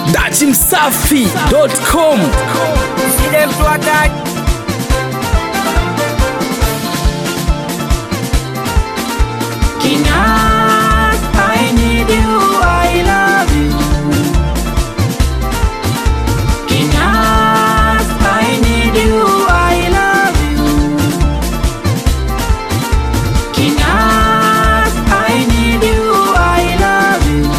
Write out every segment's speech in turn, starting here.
dachimsafi.com Ile mtu hataki Kinas, I need you, I love you. Kinas, I need you, I love you. Kinas, I need you, I love you.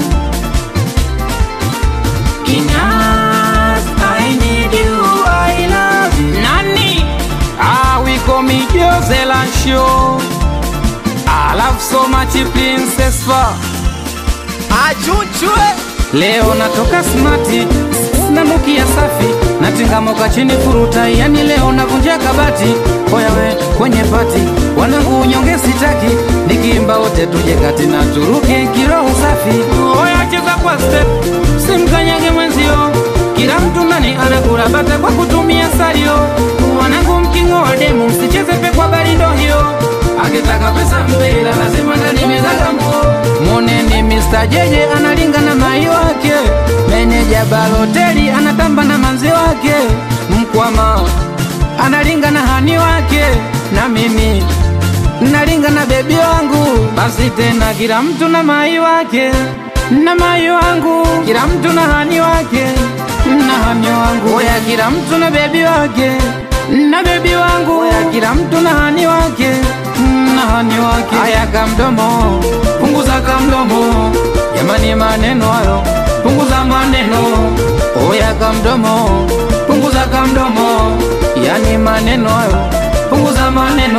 Kinas, I need you, I love you. Nani? Ah, we call me Jose Show. I love so much princess fa achuchwe Leo natoka smati na mukia safi natingamoka chini furuta yani leo navunja kabati oyawe kwenye pati wanangu unyonge sitaki nikiimba wote tuje kati na turuke kiroho safi oya cheza kwa step simkanyage mwenzio kila mtu ndani anakula bata kwa kutumia salio wanangu mkingo wa demu msicheze pe kwa barindo hiyo akitaka pesa mpela lazima ndani mezagamuo moneni Mr. Jeje analinga na mai wake meneja baloteli anatamba na manzi wake mkwama analinga na hani wake na mimi nalinga na bebi wangu basi tena kila mtu na mai wake na mai wangu kila mtu na hani wake na hani wangu oya kila mtu na bebi wake na bebi wangu oya kila mtu na hani wake na hani wake aya kamdomo punguza kamdomo jamani maneno hayo punguza maneno oya kamdomo punguza kamdomo yani maneno hayo punguza maneno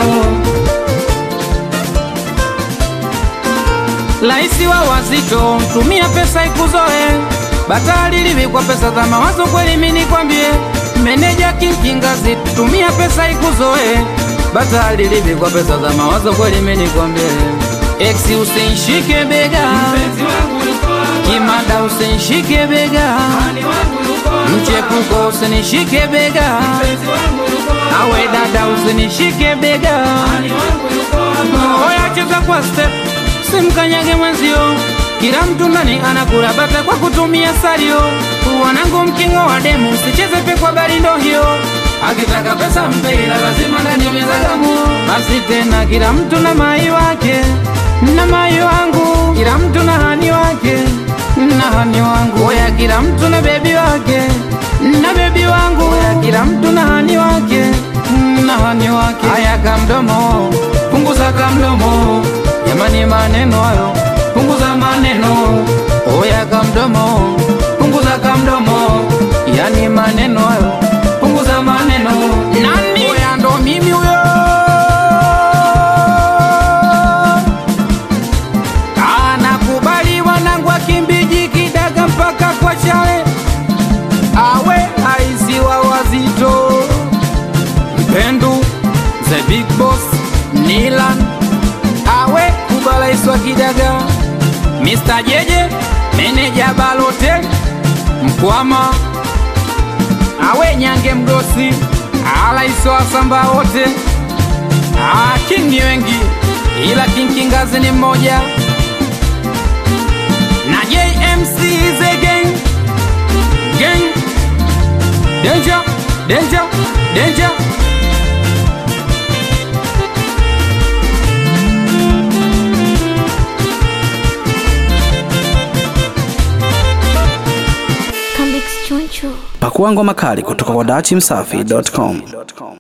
Laisi wa wazito, tumia pesa ikuzoe. Batali livikwa pesa za mawazo kweli, mimi nikwambie. Meneja kinkingazi, tumia pesa ikuzoe. Batali livikwa pesa za mawazo kweli, mimi nikwambie. Eksi usinishike bega, kimada usinishike bega, mchepuko usinishike bega, awe dada usinishike bega. Oya cheza kwa step simkanyage mwenzio kila mtu ndani anakula bata kwa kutumia salio wanangu mkingo wa demu msicheze pe kwa barindo hiyo akitaka pesa mpela lazima ndani mezagamuo basi tena kila mtu na mai wake na mai wangu kila mtu na hani wake na hani wangu oya kila mtu na bebi wake na bebi wangu oya kila mtu na hani wake na hani wake aya kamdomo punguza kamdomo jamani maneno hayo punguza maneno oya kamdomo punguza kamdomo yani maneno hayo punguza maneno nani oya ndo mimi huyo anakubali wanangu akimbiji kidaga mpaka kwa chale awe aisi wa wazito mpendu the big boss nilan awe kubalaiswa kidaga Mr. Jeje meneja balotel mkwama awe nyange mgosi alaiswa samba wote Ah, king ni wengi ila king kingazi ni mmoja na JMC is a gang gang danger danger danger Comics Choncho. pakua ngoma kali kutoka kwa dachimsafi.com